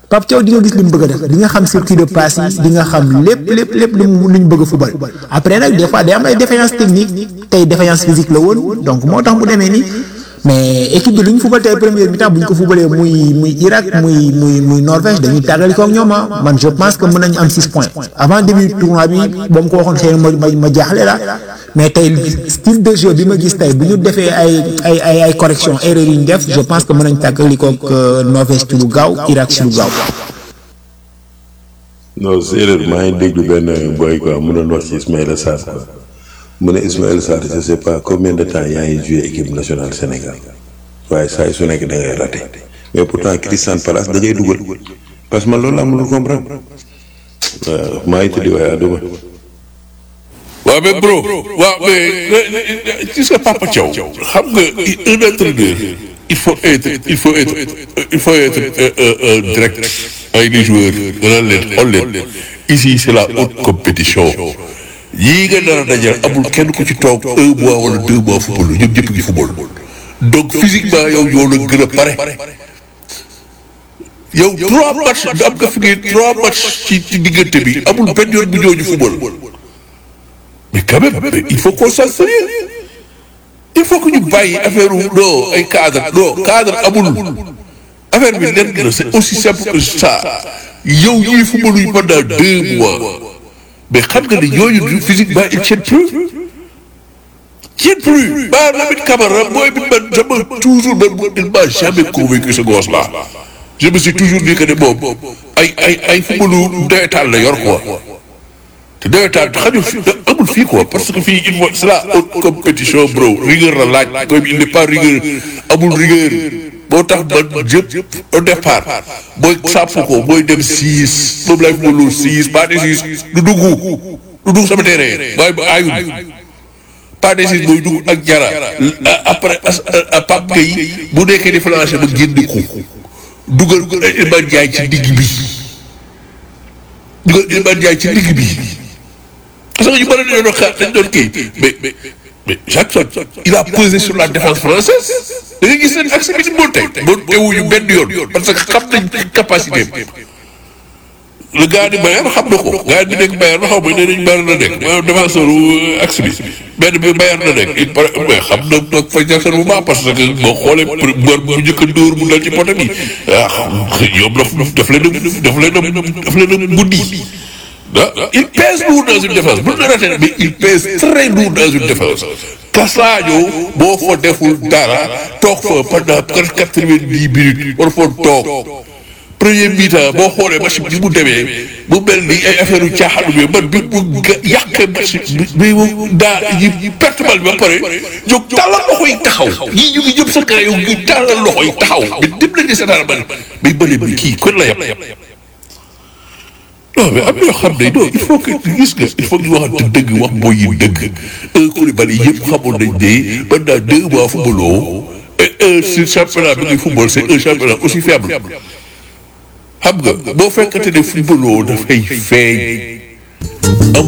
Pape Thiaw di nga gis li mu bëgg a def di nga xam circuit de passe yi di nga xam lépp lépp lépp lu mu lu ñu bëgg a fubal après nag des fois day am ay défaillance technique tey défaillance physique la woon donc moo tax mu demee nii mais équipe bi lu ñu fubal tey première mi-temps bu ñu ko fubalee muy muy Irak muy muy muy Norvège dañuy tàggali ko ak ñoom ah man je pense que mën nañu am 6 points avant début tournoi bi ba mu ko waxoon xëy na ma ma ma jaaxle la mais tey style de jeu bi ma gis tey bu ñu defee ay ay ay ay correction erreur yi ñu def je pense que mën nañu tàggali ko ak Norvège ci lu gaaw Irak ci lu gaaw. non séeréer maa ngi déglu benn boy quoi mu doon wax ci Ismaïla Sarr quoi mu ne Ismaïla Sarr je sais pas combien de temps yaa ngi joué équipe nationale Sénégal waaye saa yu su nekk da ngay raté mais pourtant Crystal Palace da ngay dugal parce que man loolu laa mënul comprendre waaw maa ngi tëddi waaye àdduma waaw mais bro waaw mais gis nga Papa Thiaw xam nga un entraîneur il faut être il faut être il faut être direct avec les joueurs dana leen xool leen ici c'est la haute compétition yii nga dara dajal amul kenn ku ci toog un mois wala deux mois football ñoom ñëpp ngi football donc physiquement yow yow la gën a pare yow trois matchs am nga fi ngeen trois matchs ci ci diggante bi amul benn yoon bu ñooñu football mais quand même mais il faut qu'on soit sérieux il faut que ñu bàyyi affaire non ay cadre non cadre amul affaire bi lenn la c'est aussi simple que ça yow ñuy footballuñ pendant deux mois mais xam nga ne ñooñu physiquement ils tiennent plus tiennent plus ba Lamine Camara mooy bi man sama toujours man il m'a jamais convaincu ce gosse là je me suis toujours dit que ne moom ay ay ay footballu ndeetaan la yor quoi te nawetaan xajul fi amul fii quoi parce que fii il faut c'est la haute compétition bro rigueur la laaj comme il n'est pas rigueur amul rigueur moo tax man jëpp au départ booy sàpp ko booy dem six moom lay footballu six pas de six du dugg du dugg sama terrain waaye ba aayul pas de six booy dugg ak jara après Pape Gueye bu nekkee di flanché ba génn ko dugal Iliman Ndiaye ci digg bi dugal Iliman Ndiaye ci digg bi parce que ñu bëri dañoo doon xaar dañ doon kii mais mais mais Jackson il a pesé sur la défense française da nga gis ne accès bi ci monté monté wuñu benn yoon parce que xam nañ capacité le gars di Bayern xam na ko gars bi nekk Bayern xaw ma ne nañ Bayern la nekk maanaam défenseur accès bi benn bi Bayern la nekk il paraît mais xam na nag fa Jackson bu baax parce que boo xoolee mbër bu njëkk a dóor mu dal ci poto bi ah ñoom daf daf leen a daf leen a daf leen a guddi ah il pèse lourd dans une défense bu ñu la ratee mais il pèse très lourd dans une défense Cassadio boo fa deful dara toog fa pendant quatre-vingt-dix minutes war fa toog premier mi-temps boo xoolee match bi mu demee mu mel ni ay affaire yu caaxaan bi man bi mu yàqee match bi mu daa yi perte bal bi ba pare jóg tàllal loxo yi taxaw ñii ñu ngi ñëpp sa kanam yow ngi tàllal loxo yi taxaw mais dem nañ ne sa dara man mais bële bi kii kon la yàpp non mais am na yoo xam ne non il faut que gis nga il faut que ñu waxante dëgg wax mooy yi dëgg un Koulibaly yëpp xamoon nañ ne pendant deux mois footballoo et un si championnat bi ngay football c'est un championnat aussi faible xam nga boo fekkante ne footballoo dafay feeñ amul